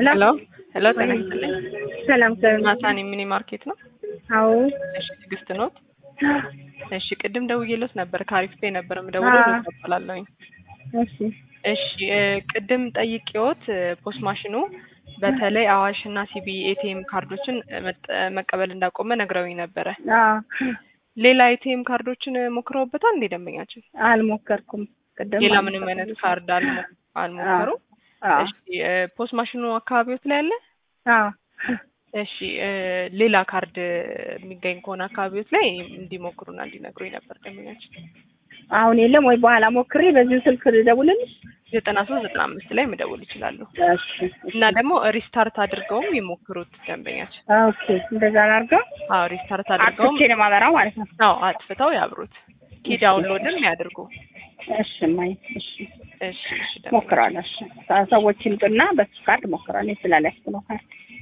ሄሎ ሄሎ፣ ጤና ይስጥልኝ። ሰላም ሰላም። ናታን ሚኒ ማርኬት ነው? አዎ እሺ፣ ትዕግስት ኖት? እሺ፣ ቅድም ደውዬሎት ነበር። ከአሪፍ ፔ ነበር የምደውለው። አዎ። እቀበላለሁኝ። እሺ እሺ፣ እ፣ ቅድም ጠይቄዎት እ፣ ፖስት ማሽኑ በተለይ አዋሽ እና ሲቢ ኤቲኤም ካርዶችን እ፣ መጠ- መቀበል እንዳቆመ ነግረውኝ ነበረ። አዎ ሌላ ኤቲኤም ካርዶችን እ፣ ሞክረውበታል እንዴ ደንበኛችን? አልሞከርኩም። ቅድም ሌላ ምንም አይነት ካርድ አልሞ- አልሞከሩም? አዎ እሺ፣ እ፣ ፖስት ማሽኑ አካባቢዎት ላይ አለ? አዎ እሺ እ፣ ሌላ ካርድ የሚገኝ ከሆነ አካባቢዎች ላይ እንዲሞክሩና እንዲነግሩኝ ነበር ደንበኛችን። አሁን የለም ወይ? በኋላ ሞክሬ በዚሁ ስልክ ልደውልልሽ? ዘጠና ሶስት ዘጠና አምስት ላይ መደወል ይችላሉ። እሺ እና ደግሞ ሪስታርት አድርገውም ይሞክሩት ደንበኛችን። ኦኬ፣ እንደዛ ላድርገው። አዎ ሪስታርት አድርገውም አጥፍቼ ነው የማበራው ማለት ነው። አዎ አጥፍተው ያብሩት። ኪ ዳውንሎድም ያድርጉ። እሺ ማይ እሺ እሺ እሺ ደንበኛችን። ሞክራለሁ። እሺ ሰዎች ይምጡና በሱ ካርድ ሞክራለሁ። ስላላችሁ ነው ካርድ